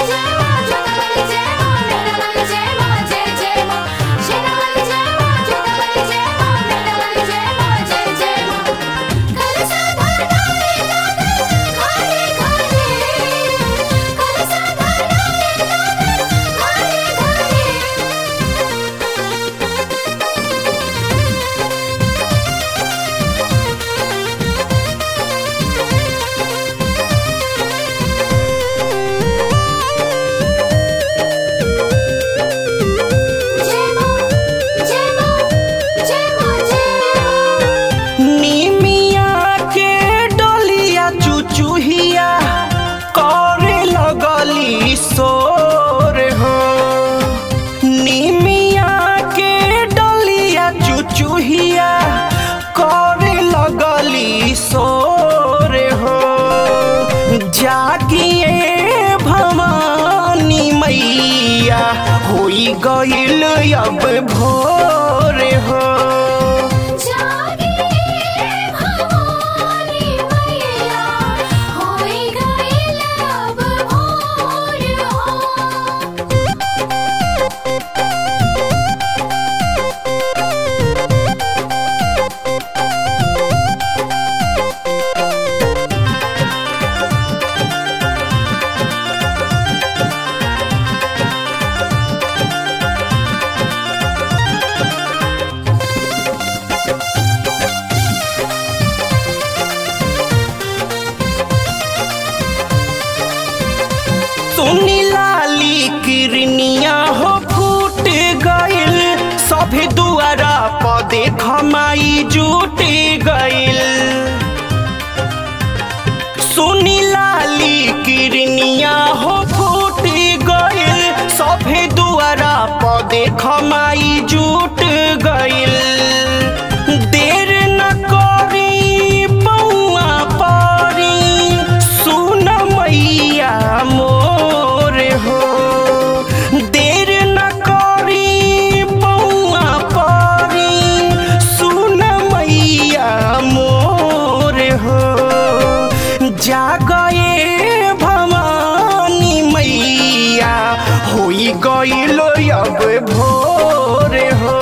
निमिया के डलिया चुचुहिया करे लगली सोर हो निमिया के डलिया चुचुहिया करे लगली सोर हो जागिए भवानी मैया होई गईल अब भोर हो सुनी लाली किरनिया हो फूट गइल सभे दुआरा प देख माई जुट गइल सुनी लाली किरनिया हो फूट गइल सभे दुआरा प देख माई जुट गइल देर न करी पौआ परी सुन मैया मोर हो देर न करी पौआ परी सुन मैया मोर हो जागए भवानी मैया होई गइल अब भोर हो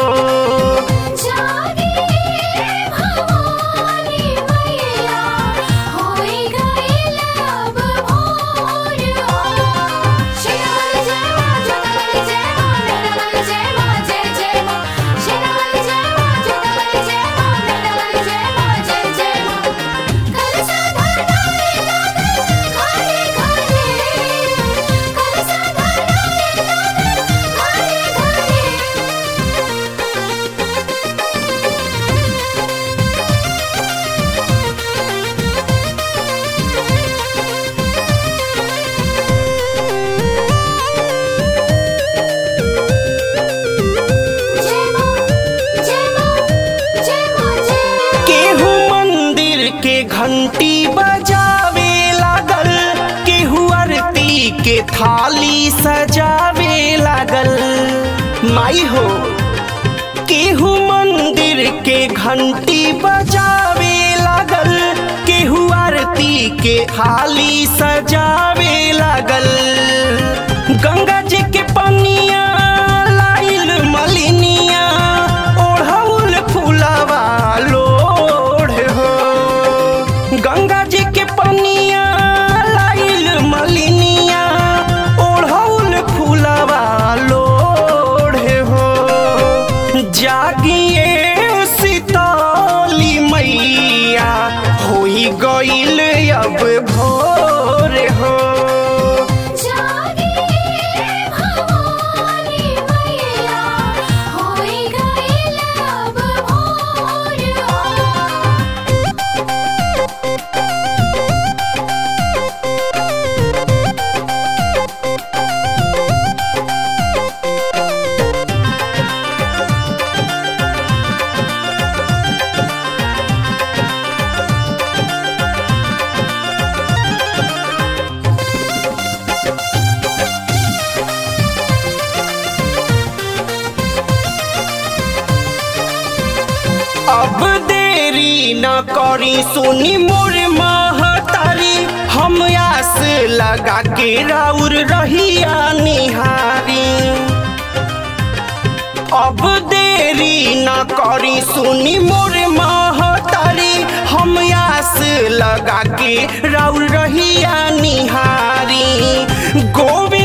केहू मंदिर के घंटी बजावे लागल केहू आरती के थाली सजावे लागल माई हो केहू मंदिर के घंटी बजावे लागल केहू आरती के थाली सजावे लागल गंगा जी के पनिया लाइल मलिनिया ओढ़ौल फुलवा लोढ़ हो गंगा जी के पनिया लाइल मलिनिया ओढ़ौल फुलवा लोढ़ हो जागिए सीताली मैया होई गइल अब भोर हो अब देरी न करी सुनी मोर महतारी हम आस लगा के राउर रहिया निहारी अब देरी न करी सुनी मोर महतारी हम आस लगा के राउर रहिया निहारी गोविंद